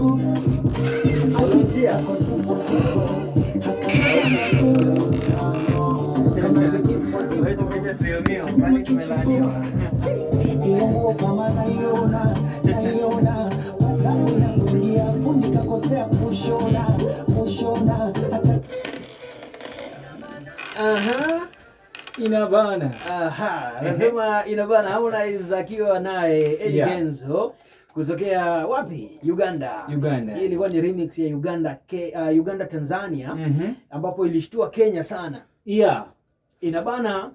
Alitia kosokoso hiyo nguo kama naiona naiona watatu na kulia fundi kakosea kushona kushona hata Aha. Inabana. Aha, anasema inabana Harmonize akiwa naye Eddie Yeah. Kenzo kutokea wapi? Uganda. Uganda. Hii ilikuwa ni remix ya Uganda ke, uh, Uganda Tanzania Mhm. ambapo ilishtua Kenya sana. Yeah. Inabana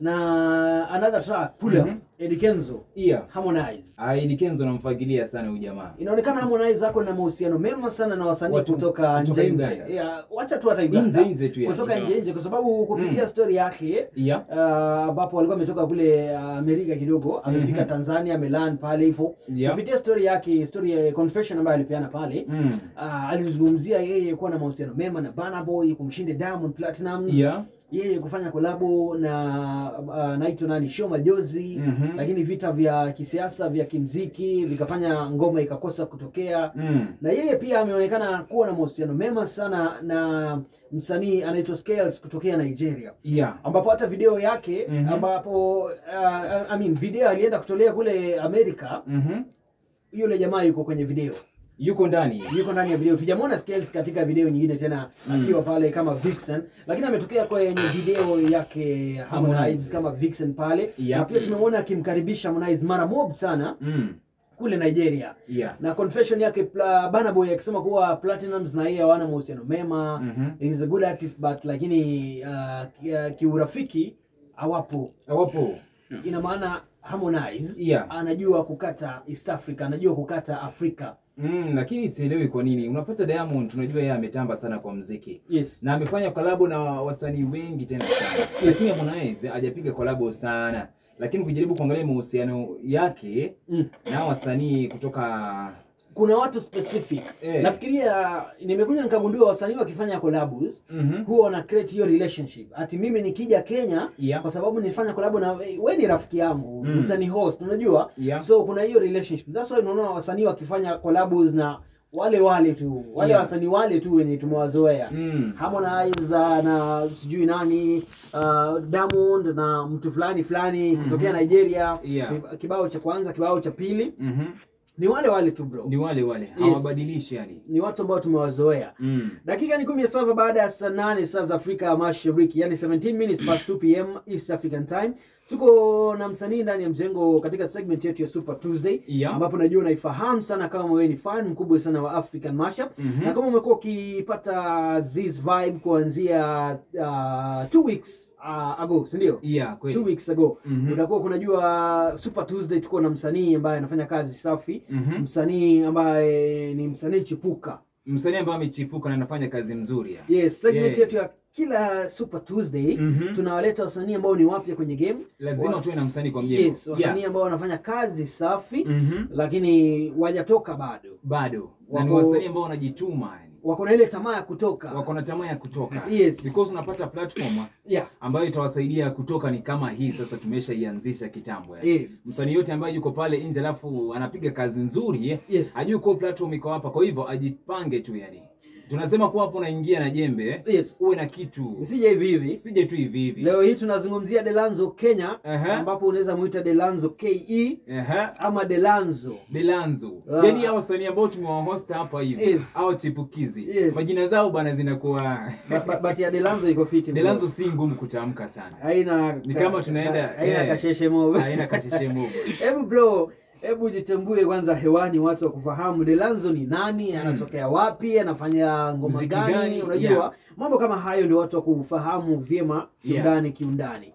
na another track Pull Up Mhm. Eddie Kenzo Yeah. Harmonize. Aidi Kenzo namfagilia sana huyu jamaa. Inaonekana Harmonize ako na mahusiano mema sana na wasanii Watu kutoka kutoka nje nje. Uganda. Yeah, wacha tu hata Uganda. Nje nje tu yani. Kutoka nje nje kwa sababu kupitia story yake Yeah. Ah, ambapo alikuwa ametoka kule ah, Amerika kidogo amefika Mhm. Tanzania ameland pale hivyo Yeah. kupitia story yake story ya confession ambayo alipeana pale Mm. ah, alizungumzia yeye kuwa na mahusiano mema na Burna Boy kumshinda Diamond Platnumz Yeah. yeye kufanya kolabo na uh, naitwa nani Show Majozi Mhm. lakini vita vya kisiasa vya kimziki vikafanya ngoma ikakosa kutokea Mm. na yeye pia ameonekana kuwa na mahusiano mema sana na msanii anaitwa Scales kutokea Nigeria Yeah. ambapo hata video yake Mhm. ambapo uh, I mean, video alienda kutolea kule Amerika, Mhm. yule jamaa yuko kwenye video, Yuko ndani. yuko ndani ya video. Tujamwona Scales katika video nyingine tena Mm. akiwa pale kama Vixen, lakini ametokea kwenye video yake Harmonize Harmonize. kama Vixen pale Yeah. na pia tumemwona akimkaribisha Harmonize mara mob sana Mm. kule Nigeria Yeah. na confession yake Pla- Burna Boy akisema kuwa Platinums na yeye hawana mahusiano mema Mhm. he is a good artist but lakini uh, ki- uh, kiurafiki hawapo Wapo. ina maana Harmonize Yeah. anajua kukata East Africa, anajua kukata Afrika. Mm, lakini sielewi kwa nini. Unapata Diamond tunajua yeye ametamba sana kwa mziki. Yes. Na amefanya kolabo na wasanii wengi tena sana. Lakini Harmonize hajapiga kolabo sana. Lakini ukijaribu kuangalia mahusiano yake Mm. na wasanii kutoka Kuna watu specific. Eh. Nafikiria nimekuja nikagundua wasanii wakifanya collabs Mhm. huwa wana create hiyo relationship. Ati mimi nikija Kenya Yeah. kwa sababu nilifanya collab na wewe ni rafiki yangu, Mm. utani host, unajua? Yeah. So kuna hiyo relationship. That's why unaona wasanii wakifanya collabs na wale wale tu, wale Yeah. wasanii wale tu wenye tumewazoea. Mm. Harmonize uh, na sijui nani uh, Diamond na mtu fulani fulani kutokea Nigeria Yeah. Kib- kibao cha kwanza kibao cha pili Mhm. ni wale wale tu bro Ni wale wale. Hawabadilishi yani. ni watu ambao tumewazoea Mm. dakika ni kumi na saba baada ya saa nane saa za afrika ya mashariki yani 17 minutes past 2 pm east african time tuko na msanii ndani ya mjengo katika segment yetu ya super tuesday Yeah. ambapo najua unaifahamu sana kama wewe ni fan mkubwa sana wa african mashup Mhm. na kama umekuwa ukipata this vibe kuanzia uh, two weeks uh, ago sindio Yeah, kweli. two weeks ago Mhm. utakuwa kunajua super tuesday tuko na msanii ambaye anafanya kazi safi Mhm. msanii ambaye ni msanii chipuka Msanii ambaye amechipuka na anafanya kazi mzuri. ya. yes segment Yeah. yetu ya kila super tuesday Mhm. tunawaleta wasanii ambao ni wapya kwenye game Lazima Was- tuwe na msanii kwa mjengo. yes, wasanii Yeah. ambao wanafanya kazi safi Mhm. lakini wajatoka bado Bado. Na ni Wako- wasanii ambao wanajituma yani. wako na ile tamaa ya kutoka Wako na tamaa ya kutoka. Yes. Because unapata platform yeah. ambayo itawasaidia kutoka ni kama hii sasa tumeshaianzisha kitambo yani. yes. Msanii yote ambaye yuko pale nje alafu anapiga kazi nzuri eh, Yes. ajui kuwa platform iko hapa, kwa hivyo ajipange tu yani. Tunasema kuwa hapo unaingia na jembe eh, yes. uwe na kitu, usije hivi hivi usije tu hivi hivi. leo hii tunazungumzia delanzo kenya Aha. ambapo unaweza muita delanzo ke Ehe. ama delanzo Delanzo. Ah. Yaani hao wasanii ambao tumewahost hapa hivi Yes. au chipukizi. Yes. Majina zao bana zinakuwa Ba- ba- but ya delanzo iko fiti bro. Delanzo si ngumu kutamka sana. haina Ni kama tunaenda- haina yeah. kasheshe mob Haina kasheshe mogo. hebu bro hebu jitambue kwanza hewani watu wa kufahamu delanzo ni nani anatokea wapi anafanya ngoma Mziki gani, gani? unajua Yeah. mambo kama hayo ndio watu wa kufahamu vyema kiundani kiundani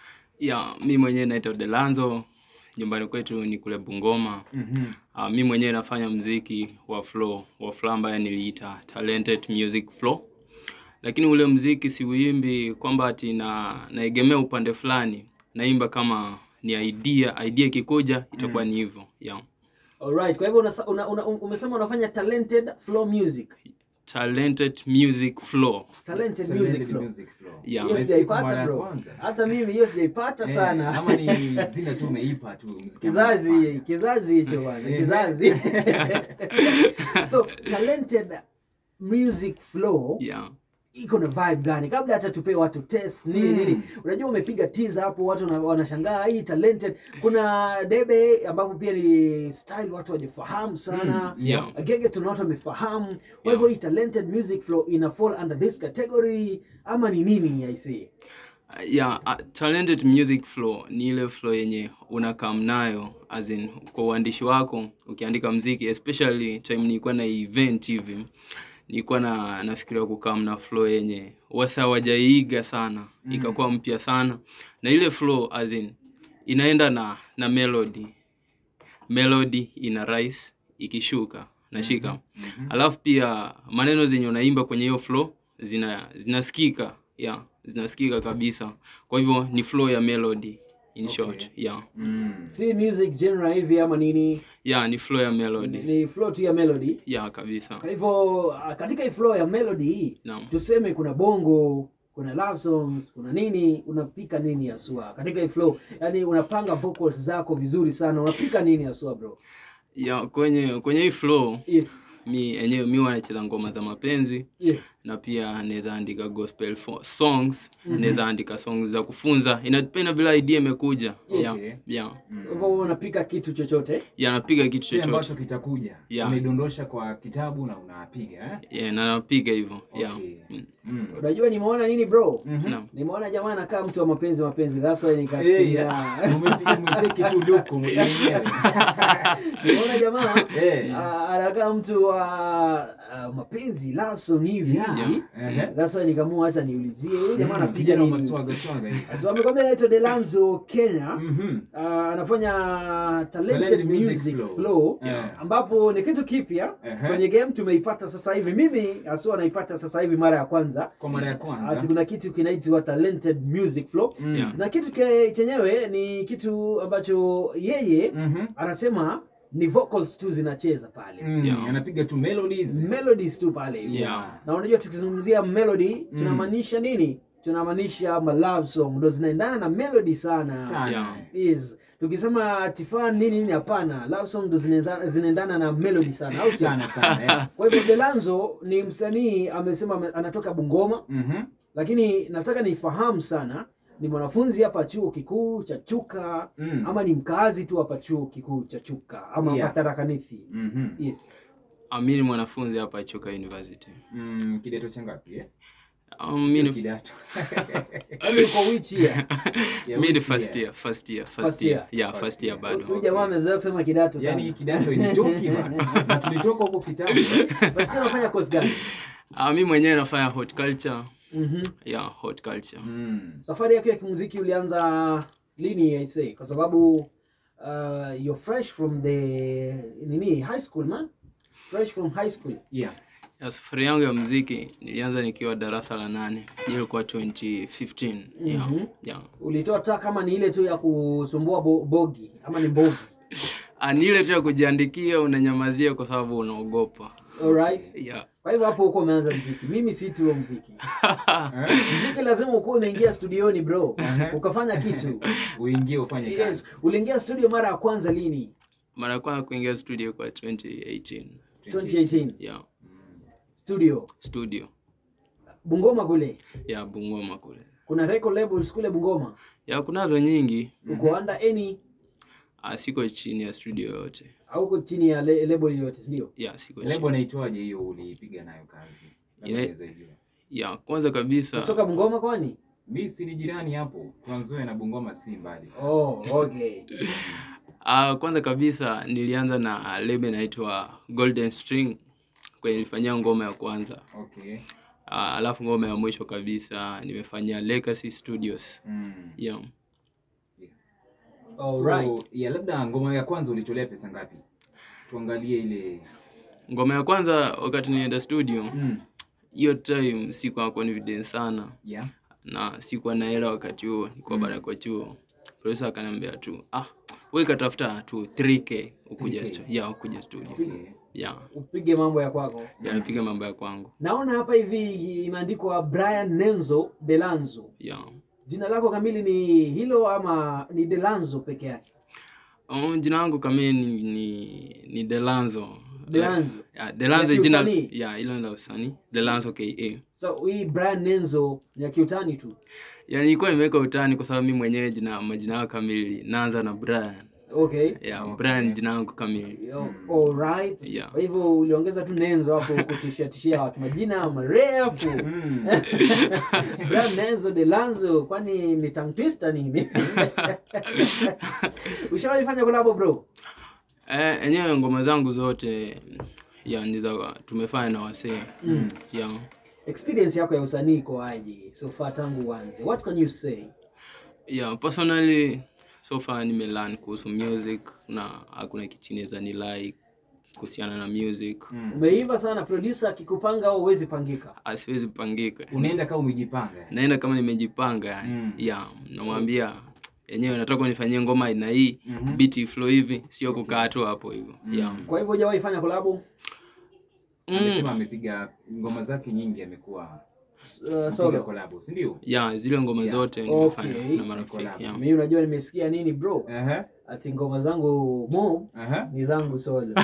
ya mi mwenyewe naitwa Delanzo, nyumbani kwetu ni kule Bungoma. Mhm. Uh, mi mwenyewe nafanya mziki wa flow wa flow ambaye niliita talented music flow, lakini ule mziki siuimbi kwamba ati na naegemea upande fulani, naimba kama ni idea, idea ikikuja itakuwa ni hivyo yeah. Alright, kwa hivyo unasa- una, una, umesema unafanya talented flow music talented music flow talented Talented music flow music flow. Yeah. hiyo Umesikia kwa sijaipata mara ya bro kwanza? hata mimi hiyo sijaipata Eh, sana ama ni zile tu umeipa tu mziki kizazi unafanya. kizazi hicho bwana Eh. kizazi so talented music flow yeah. iko na vibe gani kabla hata tupee watu test nini Mm. nini unajua umepiga teaser hapo watu wana- wanashangaa hii talented kuna debe ambapo pia ni style watu wajifahamu sana Mm, yeah. gege tuna watu wamefahamu kwa Yeah. hivyo hii talented music flow ina fall under this category ama ni nini i see yeah, uh, talented music flow ni ile flow yenye unakam nayo as in kwa uandishi wako ukiandika mziki especially time nilikuwa na event hivi nilikuwa na nafikiria kukam na flow yenye wasa wajaiiga sana Mm. ikakuwa mpya sana na ile flow as in inaenda na na melody melody ina rise ikishuka nashika Mhm. alafu pia maneno zenye unaimba kwenye hiyo flow zina zinasikika yeah, zinasikika kabisa kwa hivyo ni flow ya melody in Okay. short yeah. Mm. si music genre hivi ama nini yeah ni flow ya ni, melody ni flow tu ya melody yeah kabisa kwa hivyo ah, katika hii flow ya melody hii naam tuseme kuna bongo kuna love songs kuna nini unapika nini haswa katika hii flow yani unapanga vocals zako vizuri sana unapika nini haswa bro yeah kwenye kwenye hii flow yes mi enyewe mi wanacheza ngoma za mapenzi yes na pia naweza andika gospel fo- songs Mhm. naweza andika songs za kufunza inadependa vile idea imekuja yeah, Okay. yeah. Mm. kwa hivyo unapika kitu chochote yeah napiga kitu Kile chochote ambacho kitakuja Yeah. unaidondosha kwa kitabu na unapiga eh? yeah, na napiga hivyo yeah. Okay. Mm. Mm. unajua nimeona nini bro Mhm. Naam. nimeona jamaa anakaa mtu wa mapenzi mapenzi that's why Eh, nikatia yeah. Umepiga mwiteki tu luku mwenyewe. nimeona jamaa Eh. ah, anakaa mtu wa ah, mapenzi love song hivi Yeah. hivi Ehe. that's why nikamua acha niulizie huyu jamaa Mm, anapiga kijana wa nini maswaga swaga hivi. so amekwambia anaitwa Delanzo Kenya Mhm. uh, anafanya talented, Talented music, music flow, flow. Yeah. ambapo ni kitu kipya Ehe. kwenye game tumeipata sasa hivi mimi haswa naipata sasa hivi mara ya kwanza Kwa mara ya ati kwanza. kuna kitu kinaitwa talented music flow Mm. Yeah. na kitu ke, chenyewe ni kitu ambacho yeye Mhm. anasema ni vocals tu zinacheza pale Mm, Yeah. anapiga tu melodies. melodies tu pale hivi Yeah. na unajua tukizungumzia melody tunamaanisha nini tunamaanisha ma love song ndo zinaendana na melody sana, Sana. Yeah. Yes. tukisema tifan nini nini hapana love song ndo zinaeza- zinaendana na melody sana au sio Sana sana. eh. kwa hivyo delanzo ni msanii amesema ame- anatoka bungoma Mhm. lakini nataka nifahamu sana ni mwanafunzi hapa chuo kikuu cha chuka Mm. ama ni mkazi tu hapa chuo kikuu cha chuka ama Yeah. hapa tarakanithi Mhm. yes Ah, mi ni mwanafunzi hapa Chuka University. Mm, kidato cha ngapi eh? Um, mi Sio ni kidato. Yaani uko which year Ya mi ni wiki first ya. year, first year, First first year. year. Yeah, First first year. year huyu bado. jamaa amezoea kusema kidato sana Yaani kidato ilitoki bana. Na tulitoka huko kitambo. basi unafanya course gani Ah, mi mwenyewe nafanya horticulture. Mhm. Yeah, horticulture. Mm. safari yako ya kimuziki ulianza lini I say kwa sababu uh, you're fresh from the nini high school man fresh from high school Yeah. Ya safari yangu ya muziki nilianza nikiwa darasa la nane. Hiyo ilikuwa 2015. Yeah. Mhm. Yeah. ulitoa ta kama ni ile tu ya kusumbua bo, bogi ama ni bogi Ah, ni ile tu ya kujiandikia unanyamazia kwa sababu unaogopa. alright Yeah. kwa hivyo hapo huko umeanza mziki mimi si tu huo mziki Eh? mziki lazima ukuwa umeingia studioni bro ukafanya kitu Uingie ufanye kazi. yes uliingia studio mara ya kwanza lini Mara ya kwanza kuingia studio kwa 2018. 2018 Yeah. studio Studio. bungoma kule Ya Bungoma kule. kuna record labels kule bungoma Ya kunazo nyingi. uko under any Ah, siko chini ya studio yoyote. au uko chini ya le, label yoyote sindio Ya siko Lebo chini. naitwaje hiyo ulipiga nayo kazi? Labda Ile- unaweza jua. Ya kwanza kabisa kutoka bungoma kwani Mi si ni jirani hapo. Trans Nzoia na Bungoma si mbali sana. oh okay Ah, kwanza kabisa nilianza na lebe inaitwa Golden String kwenye nilifanyia ngoma ya kwanza. Okay. Ah, alafu ngoma ya mwisho kabisa nimefanyia Legacy Studios. Mm. Yeah. Alright. So, yeah, labda ngoma ya kwanza ulitolea pesa ngapi? Tuangalie ile Ngoma ya kwanza wakati nilienda studio, mm. hiyo time sikuwa confident sana yeah. na sikuwa na hela wakati huo, nilikuwa bado kwa chuo. Producer akaniambia tu, ah, wewe katafuta tu 3k ukuja 3K. stu- ya ukuja studio Okay. ya upige mambo ya kwako ya nipiga mambo ya kwangu naona hapa hivi imeandikwa brian nenzo delanzo ya jina lako kamili ni hilo ama ni delanzo peke yake Oh, jina langu kamili ni, ni, ni Delanzo. Delanzo. Ya, Delanzo Ya jina kiusanii? ya hilo la usanii. Delanzo KA. so hii brian nenzo ni ya kiutani tu Ya nilikuwa nimeweka utani kwa sababu mimi mwenyewe jina majina yangu kamili naanza na Brian. okay Ya, Brian jina yangu kamili. Yo, alright Yeah. kwa hivyo uliongeza tu nenzo hapo kutishia tishia watu majina marefu Mm. Brian nenzo delanzo kwani ni tongue twister nini ushawahi fanya kolabo bro Eh, enyewe ngoma zangu zote ya ni za tumefanya na wasee. mm. Ya. experience yako ya usanii iko aje so far tangu uanze what can you say Ya, personally so far nimelearn kuhusu music na hakuna kichineza ni like kuhusiana na music. Mm. umeiva sana producer akikupanga au huwezi pangika Asiwezi pangika. unaenda kama umejipanga naenda kama nimejipanga yani Mm. ya namwambia yenyewe nataka unifanyie ngoma aina hii Mhm. biti flow hivi sio kukaa tu hapo hivyo ya kwa hivyo hujawahi fanya kolabo amesema mm. amepiga ngoma zake nyingi amekuwa uh, amepiga solo collabo si ndio ya zile ngoma Yeah. zote nimefanya Okay. na marafiki Collab. ya. mimi unajua nimesikia nini bro Aha, ati ngoma zangu mo aha. ni zangu solo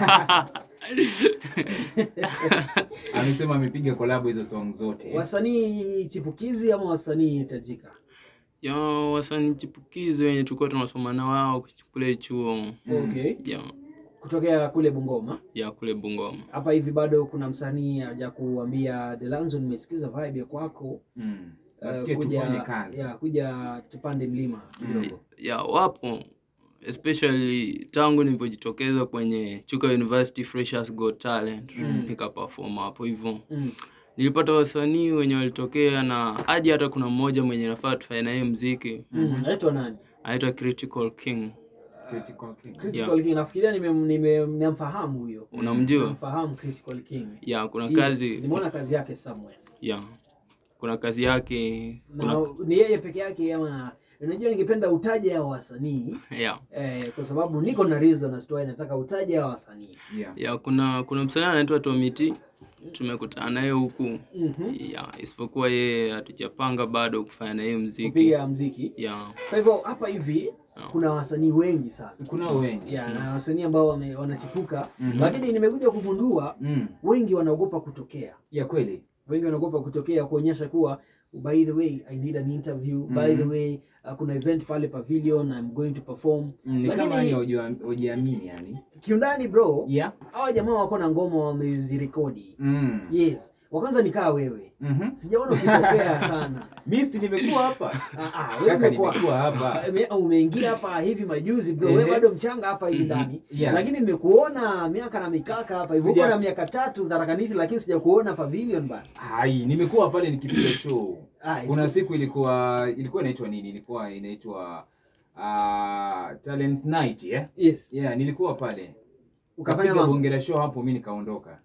amesema amepiga collabo hizo song zote wasanii chipukizi ama wasanii tajika ya wasanii chipukizi wenye tulikuwa tunasoma na wao kule chuo okay ya kutokea kule bungoma ya kule Bungoma hapa hivi bado kuna msanii aja kuambia delanzo nimesikiza vibe ya kwako Mm. uh, nasikia tufanye kazi ya, kuja tupande mlima kidogo ya wapo especially tangu nilipojitokeza kwenye Chuka University Freshers Got Talent Mm. nikaperform hapo hivyo mm. nilipata wasanii wenye walitokea na hadi hata kuna mmoja mwenye nafaa tufanye naye mziki mm. anaitwa nani anaitwa Critical King Critical King. critical king nafikiria nimem- nimem- namfahamu huyo unamjua namfahamu critical king ya kuna Yes, kazi nimeona kazi yake somewhere ya kuna kazi yake na kuna ni yeye peke yake ama unajua ningependa utaje hao wasanii ya eh, kwa sababu niko na reason as to why nataka utaje hao wasanii Yeah. ya kuna kuna msanii anaitwa Tomiti tumekutana naye huku Mhm. ya isipokuwa yeye hatujapanga bado kufanya na yeye mziki kupiga mziki ya kwa hivyo hapa hivi Yeah. kuna wasanii wengi sana kuna wengi ya na wasanii ambao wame- wanachipuka Mhm. lakini nimekuja kugundua mm. wengi wanaogopa kutokea ya kweli wengi wanaogopa kutokea kuonyesha kuwa by the way i need an interview by Mhm. the way uh, kuna event pale pavilion i'm going to perform Mm, ni kama lakini yani hujua- hujiamini yani kiundani bro yeah. hawa jamaa wako na ngoma wamezirekodi mm. yes wa kwanza nikaa wewe Mhm. sijaona ukitokea sana Misti nimekuwa hapa Ah, ah, wewe kaka umekuwa- nimekuwa hapa Ume- umeingia hapa hivi majuzi bro Ehe. wewe bado mchanga hapa hivi ndani Yeah. lakini nimekuona miaka na mikaka hapa hivi Sija- uko na miaka tatu dharakanithi lakini sijakuona pavilion bana hai nimekuwa pale nikipiga show Ah, it's kuna good. siku ilikuwa ilikuwa inaitwa nini ilikuwa inaitwa uh, talent night yeah? yes yeah nilikuwa pale ukafanya ukapiga mambo bonge la show hapo mi nikaondoka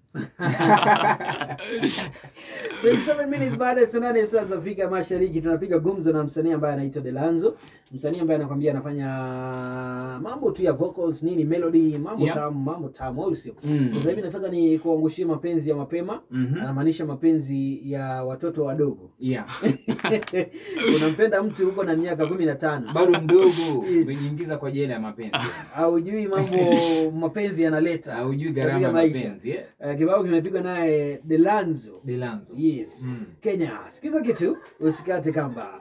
27 minutes baada ya saa nane saa za Afrika Mashariki tunapiga gumzo na msanii ambaye anaitwa Delanzo, msanii ambaye anakwambia anafanya mambo tu ya vocals nini, melody, mambo Yeah. tamu, mambo tamu, au sio? Mm. Sasa hivi nataka ni kuangushia mapenzi ya mapema, Mhm. anamaanisha mapenzi ya watoto wadogo. yeah Unampenda mtu huko na miaka kumi na tano bado mdogo Yes. umejiingiza kwa jela ya mapenzi haujui mambo mapenzi yanaleta haujui gharama ya katika maisha. mapenzi yeah? Eh, kibao kimepigwa naye Delanzo. Delanzo Yes. Mm. Kenya. Sikiza kitu, usikate kamba.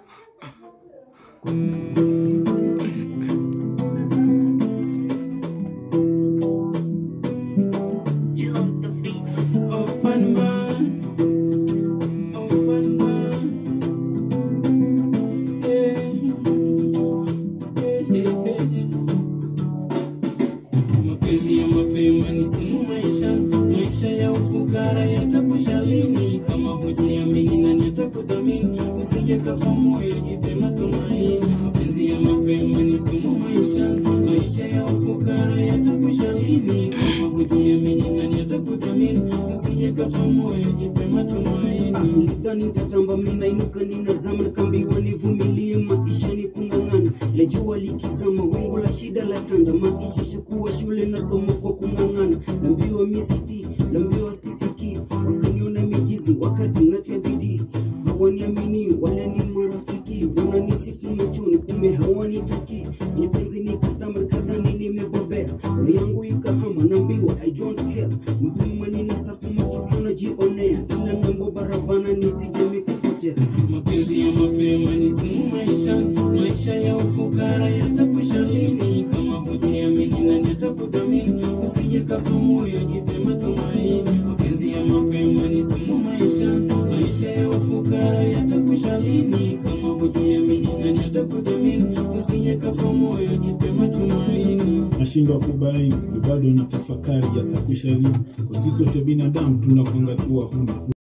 Open man, open man. Yeah. Yeah, yeah, yeah. Mapenzi ya mapema ni sumu maisha, maisha ya ufukara yatakusha lini? Kama hujiamini nani atakudhamini? Usije kafa moyo, jipe matumaini. Mapenzi ya mapema ni sumu maisha, maisha ya ufukara yatakusha lini? Kama hujiamini nani atakudhamini? Usije kafa moyo, jipe matumaini. Nidhani nitatamba mimi nainuka ninazama nikaambiwa nivumilie maisha ni kung'ang'ana. La jua likizama wingu la shida shida la tanda maisha shakuwa shule nasoma kwa kung'ang'ana lambiwa misiti lambiwa sisiki wakaniona mijizi wakati natia bidii hawaniamini wala ni marafiki wananisifu machoni kumbe hawanitaki kwenye penzi nikatama kadhani nimebobea roho yangu ikahama nambiwa i don't care mpima nina safu matokeo najionea ila nambo barabana nisijemi kupotea mapenzi ya mapema ni simu maisha maisha ya ufukara yatakwisha lini kama hujiamini nani atakudhamini usije kafa moyo jipe matumaini mapenzi ya mapema ni simu maisha maisha ya ufukara yatakwisha lini kama hujiamini nani atakudhamini usije kafa moyo jipe matumaini nashindwa kubaini bado na tafakari yatakwisha lini kwa sisi wote binadamu tunakwanga tu huna